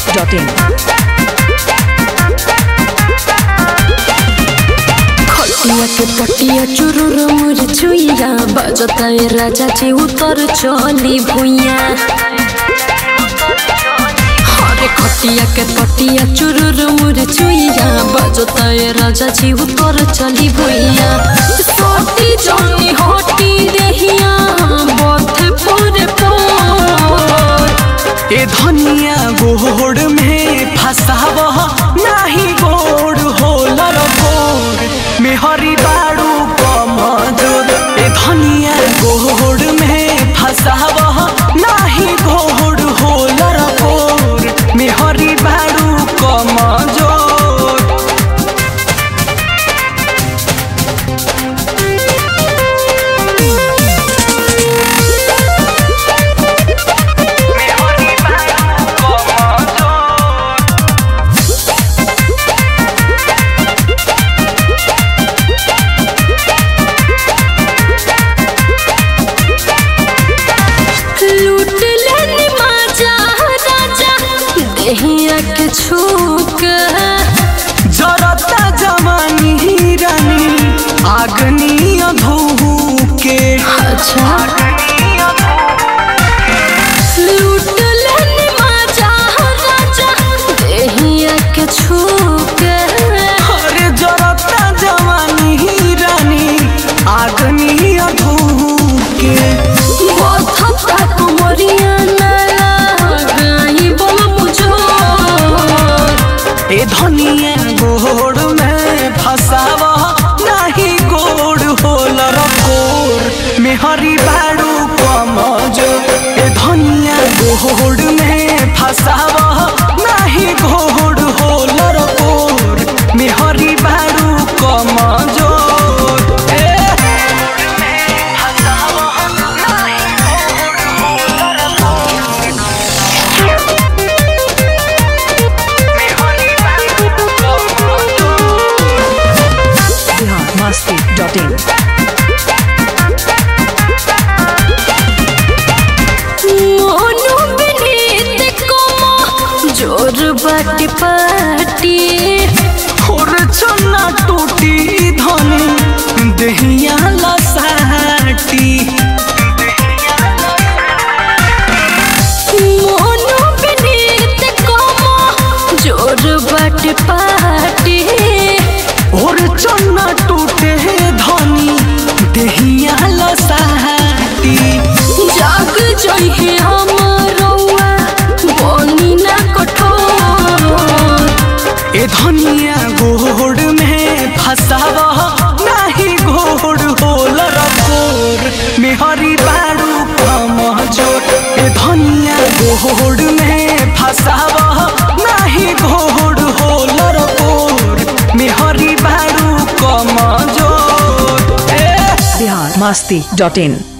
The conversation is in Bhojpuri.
masti.in. खटिया के पटिया चुरुर मुर छुइया बजता ए राजा जी उतर चली भुइया अरे खटिया के पटिया चुरुर मुर छुइया बजता ए राजा जी उतर चली भुइया सोटी जनी होटी देहिया बथे पूरे पोर ए धनिया गोड़ में फसाव नाही गोड़ होलर गोड़ मेहरी बाड़ू कमजोर ए धनिया गोड़ में फसाव नाही गोड़ होलर गोड़ मेहरी बाड़ू कमजोर मेहरी बाड़ू कमजोर लूट लेनी माजा राजा देहिया के छूक जरता जवानी रानी आगनी अधू के अच्छा लूट लेनी माजा राजा देहिया के छूक अरे जरता जवानी रानी आगनी अधू के बथता कुमरिया नाला गाई बल मुझो ए धनिया गोड़ में फसाव नाही गोड़ होलर गोर मेहरी बाड़ू कमजो ए धनिया गोड़ में फसाव नाही गोड़ होलर गोर मेहरी बाड़ू कमजोर ए Bihar masti.in. मोनू बिनीत कोमो जोर बाटी पाटी और चन्ना टूटी धनी दहिया लसाटी मोनू बिनीत कोमो जोर बाटी पाटी और चन्ना टूटे धनी दहिया लसाटी जाग जइहे हमरौआ बनी ना कठोर ए धनिया गोड़ में फसाव नाही गोड़ होलर गोर मेहरी बाड़ू कमजोर ए धनिया गोड़ में फसाव नाही गोड़ होलर गोर मेहरी बाड़ू कमजोर ए Bihar masti.in.